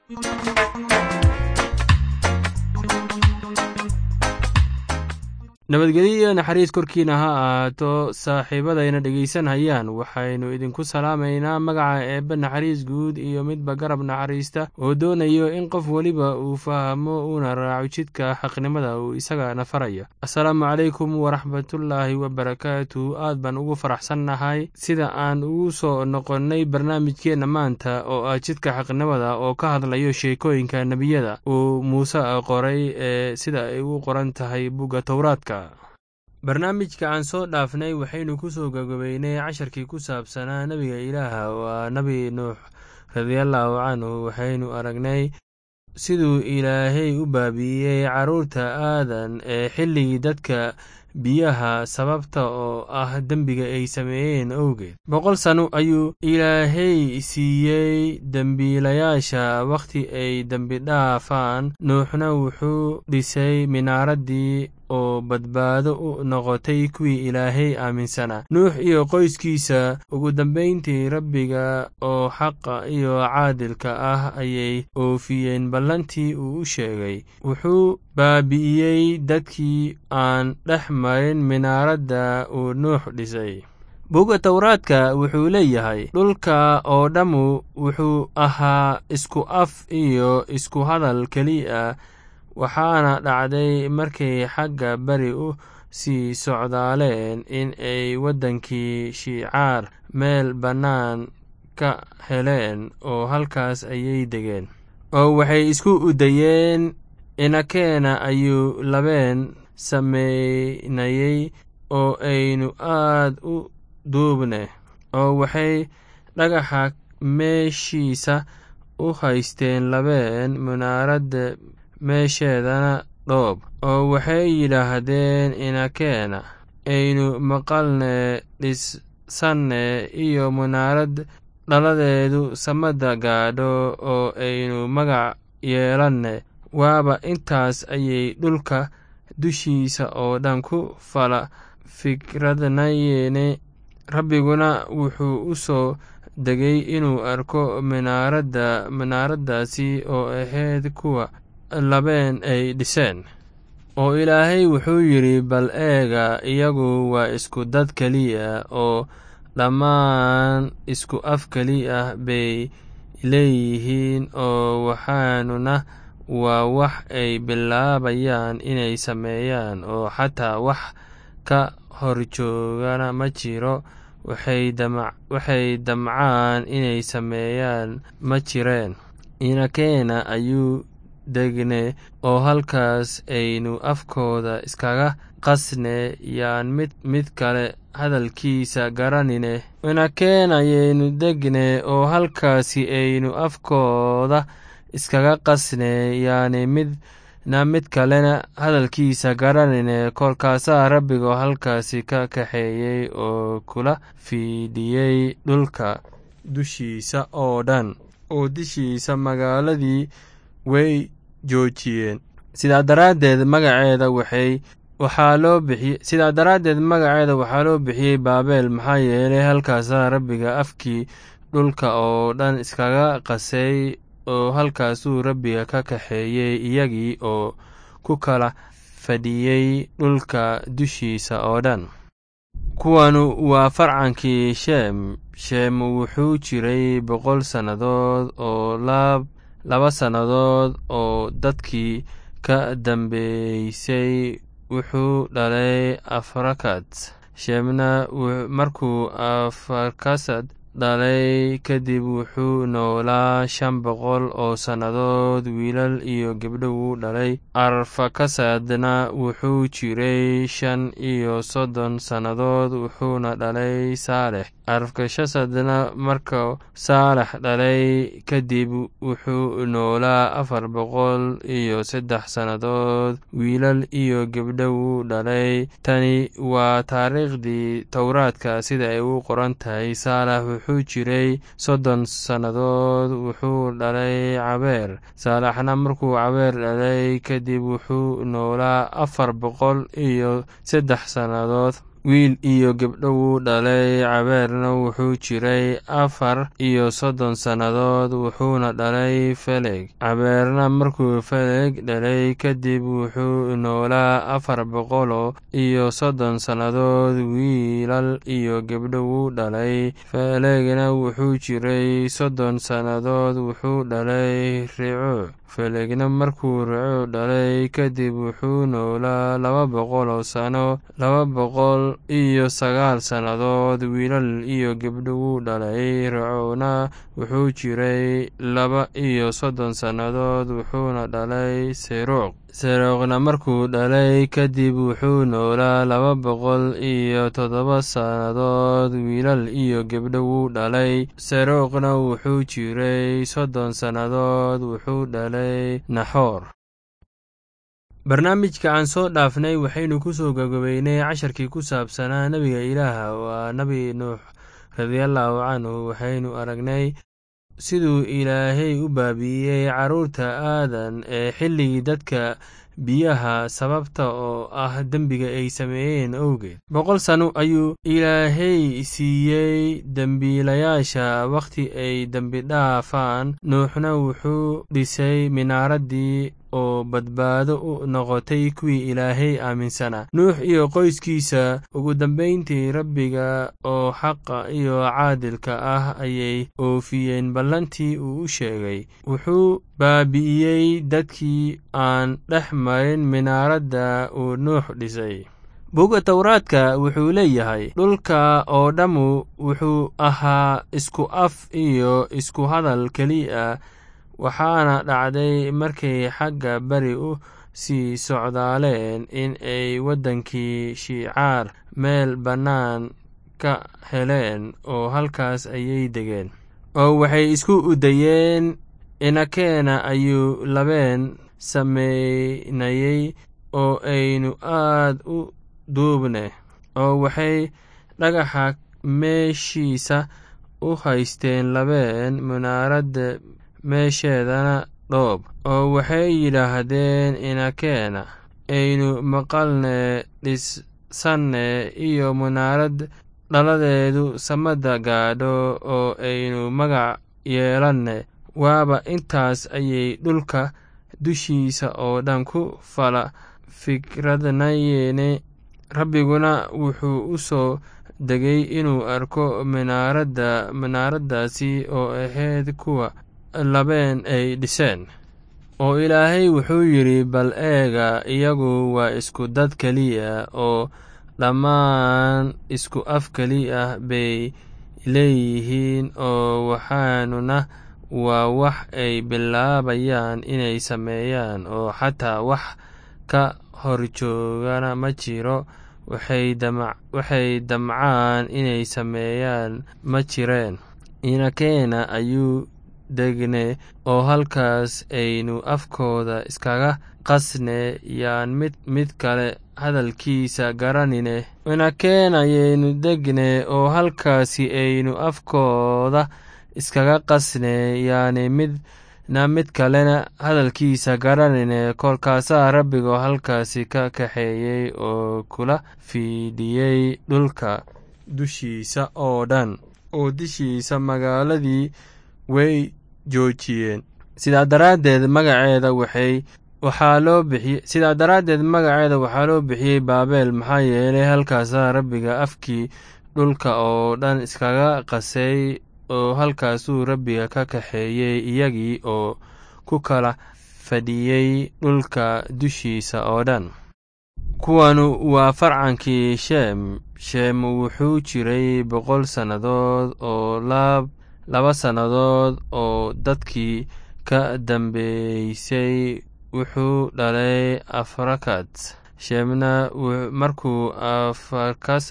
nabadgelyo naxariis korkiina ha ahaato saaxiibadayna dhegaysanhayaan waxaynu idinku salaamaynaa magaca eebbe naxariis guud iyo midba garab naxariista oo doonayo in qof weliba uu fahmo uuna raaco jidka xaqnimada uu isagana farayo assalaamu calaykum waraxmatullaahi wabarakaatu aad baan ugu faraxsannahay sida aan ugu soo noqonnay barnaamijkeenna maanta oo ah jidka xaqnimada oo ka hadlayo sheekooyinka nebiyada uu muuse qoray ee sida ay u qoran tahay bugga towraadka barnaamijka aan soo dhaafnay waxaynu ku soo gagabeynay casharkii ku saabsanaa nebiga ilaaha waa nebi nuux radiallaahu canhu waxaynu aragnay siduu ilaahay u baabi'iyey carruurta aadan ee xilligii dadka biyaha sababta oo ah dembiga ay sameeyeen owgeed boqol sano ayuu ilaahay siiyey dembiilayaasha wakhti ay dembi dhaafaan nuuxna wuxuu dhisay minaaraddii oo badbaado u noqotay kuwii ilaahay aaminsanaa nuux iyo qoyskiisa ugu dambayntii rabbiga oo xaqa iyo caadilka ah ayay oofiyeen ballantii uu u sheegay wuxuu baabi'iyey dadkii aan dhex marin minaaradda uu nuux dhisay bugga towraadka wuxuu leeyahay dhulka oo dhammu wuxuu ahaa isku af iyo isku hadal keliya waxaana dhacday markay xagga beri u sii socdaaleen in ay waddankii shiicaar meel bannaan ka heleen oo halkaas ayay degeen oo waxay isku udayeen inakeena ayuu labeen samaynayey oo aynu aad u duubne oo waxay dhagaxa meeshiisa u haysteen labeen munaaradda meesheedana dhoob oo waxay yidhaahdeen inakeena aynu maqalne dhisanne iyo munaarad dhaladeedu samada gaadho oo aynu magac yeelanne waaba intaas ayay dhulka dushiisa oo dhan ku fala fikradnayeene rabbiguna wuxuu u soo degay inuu arko minaaradda minaaraddaasi oo ahayd kuwa labeen ay dhiseen oo ilaahay wuxuu yidhi bal eega iyagu waa isku dad keliya oo dhammaan isku af keliya bay leeyihiin oo waxaanuna waa wax ay bilaabayaan inay sameeyaan oo xataa wax ka horjoogana ma jiro waxay damcaan inay sameeyaan ma jireen inakeena ayuu degne oo halkaas aynu afkooda iskaga qasne yaan mid mid kale hadalkiisa garanine inakeen ayaynu degne oo halkaasi aynu afkooda iskaga qasne yaani midna mid kalena hadalkiisa garanine kolkaasaa rabbigoo halkaasi ka kaxeeyey oo kula fiidhiyey dhulka dushiisa oo dhan oo dishiisa magaaladii way joojiyeen sidaa daraaddeed magaceeda waxay waxaa loo bixiyey sidaa daraaddeed magaceeda waxaa loo bixiyey baabel maxaa yeelay halkaasaa rabbiga afkii dhulka oo dhan iskaga qasay oo halkaasuu rabbiga ka kaxeeyey iyagii oo ku kala fadhiyey dhulka dushiisa oo dhan kuwanu waa farcankii sheem sheem wuxuu jiray boqol sannadood oo laba sannadood oo dadkii ka dambeysay wuxuu dhalay afarkad sheemna markuu afarkasad dhalay kadib wuxuu noolaa shan boqol oo sannadood wiilal iyo gebdho wuu dhalay arfakasadna wuxuu jiray shan iyo soddon sannadood wuxuuna dhalay saalex arfakashasadna markuu saalex dhalay kadib wuxuu noolaa afar boqol iyo saddex sannadood wiilal iyo gebdho wuu dhalay tani waa taariikhdii towraadka sida ay u qoran tahay saalex wuxuu jiray soddon sannadood wuxuu dhalay cabeer saalaxna markuu cabeer dhalay kadib wuxuu noolaa afar boqol iyo saddex sannadood wiil iyo gebdho wuu dhalay cabeerna wuxuu jiray afar iyo soddon sannadood wuxuuna dhalay feleg cabeerna markuu feleg dhalay kadib wuxuu noolaa afar boqolo iyo soddon sannadood wiilal iyo gebdho wuu dhalay felegna wuxuu jiray soddon sannadood wuxuu dhalay rico felegna markuu rico dhalay kadib wuxuu noolaa laba boqoloo sano laba boqol iyo sagaal sannadood wiilal iyo gebdho wuu dhalay ricona wuxuu jiray laba iyo soddon sannadood wuxuuna dhalay seruuq seruuqna markuu dhalay kadib wuxuu noolaa laba boqol iyo toddoba sannadood wiilal iyo gebdho wuu dhalay seruuqna wuxuu jiray soddon sannadood wuxuu dhalay naxoor barnaamijka aan soo dhaafnay waxaynu ku soo gagabeynay casharkii ku saabsanaa nebiga ilaaha waa nebi nuux radiallahu canhu waxaynu aragnay siduu ilaahay u baabi'iyey carruurta aadan ee xilligii dadka biyaha sababta oo ah dembiga ay sameeyeen owgeed boqol sano ayuu ilaahay siiyey dembiilayaasha wakhti ay dembi dhaafaan nuuxna wuxuu dhisay minaaraddii oo badbaado u noqotay kuwii ilaahay aaminsanaa nuux iyo qoyskiisa ugu dambayntii rabbiga oo xaqa iyo caadilka ah ayay oofiyeen ballantii uu u sheegay wuxuu baabi'iyey dadkii aan dhex marin minaaradda uu nuux dhisay buga towraadka wuxuu leeyahay dhulka oo dhammu wuxuu ahaa isku af iyo isku hadal keliya waxaana dhacday markay xagga beri u sii socdaaleen in ay waddankii shiicaar meel bannaan ka heleen oo halkaas ayay degeen oo waxay isku udayeen inakeena ayuu labeen samaynayey oo aynu aad u duubne oo waxay dhagaxa meeshiisa u haysteen labeen munaaradda meesheedana dhoob oo waxay yidhaahdeen inakeena aynu maqalne dhisanne iyo munaarad dhaladeedu samada gaadho oo aynu magac yeelanne waaba intaas ayay dhulka dushiisa oo dhan ku fala fikradnayeene rabbiguna wuxuu u soo degay inuu arko minaaradda minaaraddaasi oo ahayd kuwa labeen ay dhiseen oo ilaahay wuxuu yidhi bal eega iyagu waa isku dad keliya oo dhammaan isku af keli ah bay leeyihiin oo waxaanuna waa wax ay bilaabayaan inay sameeyaan oo xataa wax ka horjoogana ma jiro waxay damcaan inay sameeyaan ma jireen inakeena ayuu degne oo halkaas aynu afkooda iskaga qasne yaan mid mid kale hadalkiisa garanine inakeen ayaynu degne oo halkaasi aynu afkooda iskaga qasne yaani midna mid kalena hadalkiisa garanine kolkaasaa rabbigoo halkaasi ka kaxeeyey oo kula fiidhiyey dhulka dushiisa oo dhan oo dishiisa magaaladii way joojiyeen sidaa daraaddeed magaceeda waxay waxaa loo bixiyey sidaa daraaddeed magaceeda waxaa loo bixiyey baabel maxaa yeelay halkaasaa rabbiga afkii dhulka oo dhan iskaga qasay oo halkaasuu rabbiga ka kaxeeyey iyagii oo ku kala fadhiyey dhulka dushiisa oo dhan kuwanu waa farcankii sheem sheem wuxuu jiray boqol sannadood oo laab laba sannadood oo dadkii ka dambeysay wuxuu dhalay afarakad sheemna markuu afarkasad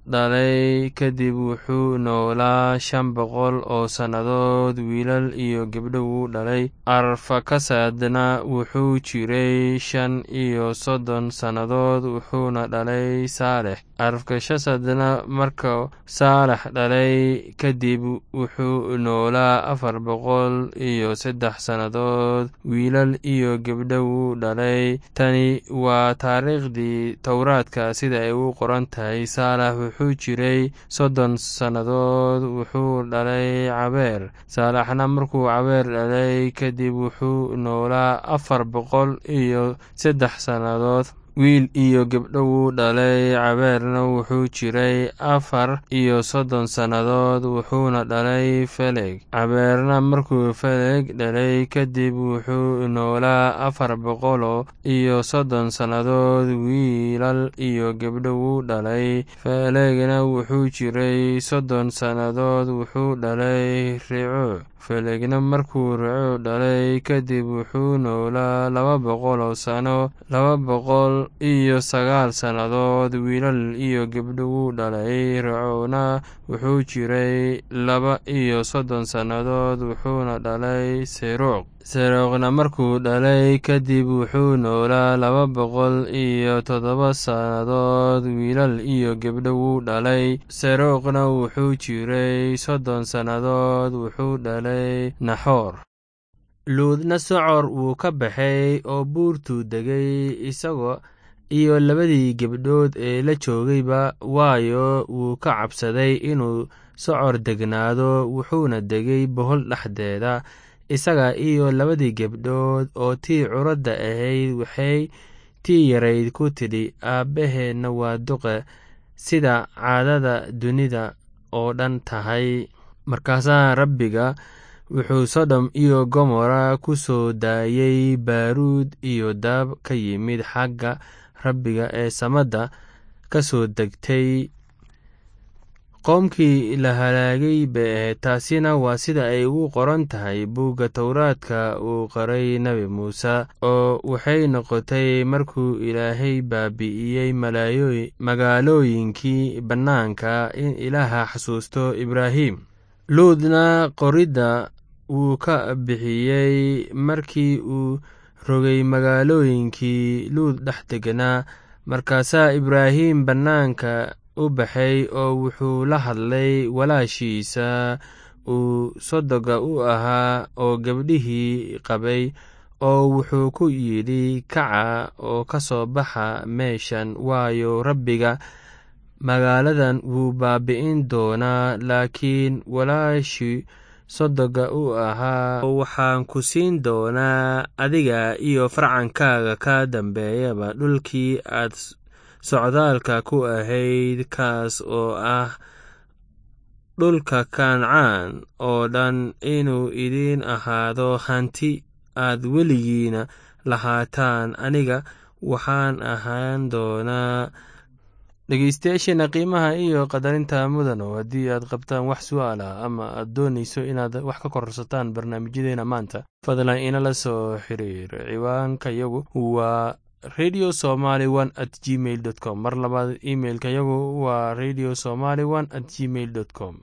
dhalay kadib wuxuu noolaa shan boqol oo sannadood wiilal iyo gabdho wuu dhalay arfakasadna wuxuu jiray shan iyo soddon sannadood wuxuuna dhalay saalex arfakashasadna marka saalex dhalay kadib wuxuu noolaa afar boqol iyo saddex sannadood wiilal iyo gabdho wuu dhalay tani waa taariikhdii towraadka sida ay u qoran tahay saalax wuxuu jiray soddon sannadood wuxuu dhalay cabeer saalaxna markuu cabeer dhalay kadib wuxuu noolaa afar boqol iyo saddex sannadood wiil iyo gabdho wuu dhalay cabeerna wuxuu jiray afar iyo soddon sannadood wuxuuna dhalay feleg cabeerna markuu feleg dhalay kadib wuxuu noolaa afar boqolo iyo soddon sannadood wiilal iyo gabdho wuu dhalay felegna wuxuu jiray soddon sannadood wuxuu dhalay rico felegna markuu rico dhalay kadib wuxuu noolaa laba boqol oo sano laba boqol iyo sagaal sannadood wiilal iyo gabdho wuu dhalay ricona wuxuu jiray laba iyo soddon sannadood wuxuuna dhalay seruuq seruuqna markuu dhalay kadib wuxuu noolaa laba boqol iyo toddoba sannadood wiilal iyo gabdho wuu dhalay seruuqna wuxuu jiray soddon sannadood wuxuu dhalay naxoor luudna socor wuu ka baxay oo buurtuu degay isagoo iyo labadii gabdhood ee la joogayba waayo wuu ka cabsaday inuu socor degnaado wuxuuna degay bohol dhexdeeda isaga iyo labadii gabdhood oo tii curadda ahayd waxay tii yarayd ku tidhi aabbaheenna waa duqe sida caadada dunida oo dhan tahay markaasaa rabbiga wuxuu sodom iyo gomora ku soo daayey baaruud iyo daab ka yimid xagga rabbiga ee samadda ka soo degtay qoomkii la halaagay bay ahayd taasina waa sida ay ugu qoran tahay buugga towraadka uu qoray nebi muuse oo waxay noqotay markuu ilaahay baabi'iyey magaalooyinkii bannaanka in ilaaha xasuusto ibraahim luudna qoridda wuu ka bixiyey markii uu rogay magaalooyinkii luud dhex deganaa markaasaa ibraahim bannaanka u baxay oo wuxuu la hadlay walaashiisa uu sodoga u ahaa oo gabdhihii qabay oo wuxuu ku yidhi kaca oo ka soo baxa meeshan waayo rabbiga magaaladan wuu baabi'in doonaa laakiin walaashii sodoga u ahaa waxaan ku siin doonaa adiga iyo farcankaaga ka dambeeyaba dhulkii aad socdaalka ku ahayd kaas oo ah dhulka kancaan oo dhan inuu idiin ahaado hanti aad weligiina lahaataan aniga waxaan ahaan doonaa dhegeystayaasheena qiimaha iyo qadarinta mudano haddii aad qabtaan wax su-aal ah ama aad doonayso inaad wax ka kororsataan barnaamijyadeena maanta fadlan inala soo xiriir ciwaanka yagu waa radio somaly one at gmail dot com mar labaad imailka yagu waa radio somaly one at gmail dot com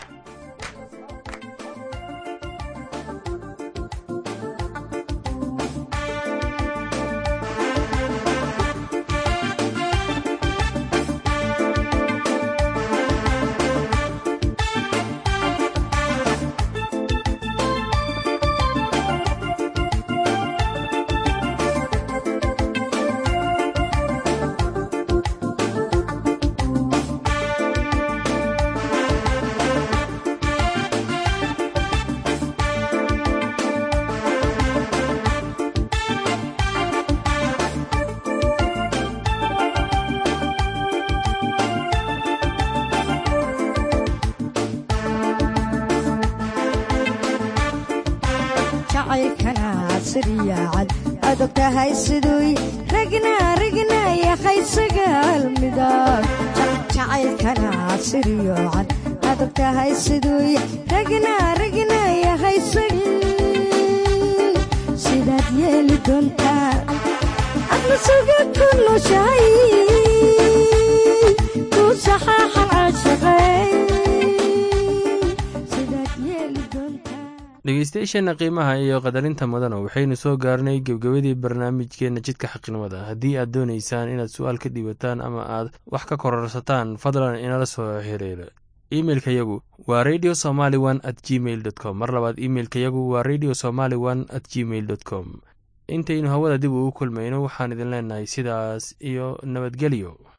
adogtahay siduu ragna ragna yahay sagaal midab jacaylkana siryocan adogtahay siduu ragna ragna yahay sidaad yeeli doontaa adna suga ku noshahay ku saxaaxan dhegeystayaasheenna qiimaha iyo qadarinta mudana waxaynu soo gaarnay gebgabadii barnaamijkeenna jidka xaqnimada haddii aad doonaysaan inaad su-aal ka dhiibataan ama aad wax ka kororsataan fadlan inala soo xiriira imeilka yagu waa radio somaly one at gmail dot com mar labaad imeilka yagu waa radio somaly one at gmail dot com intaynu hawada dib ugu kulmayno waxaan idin leenahay sidaas iyo nabadgelyo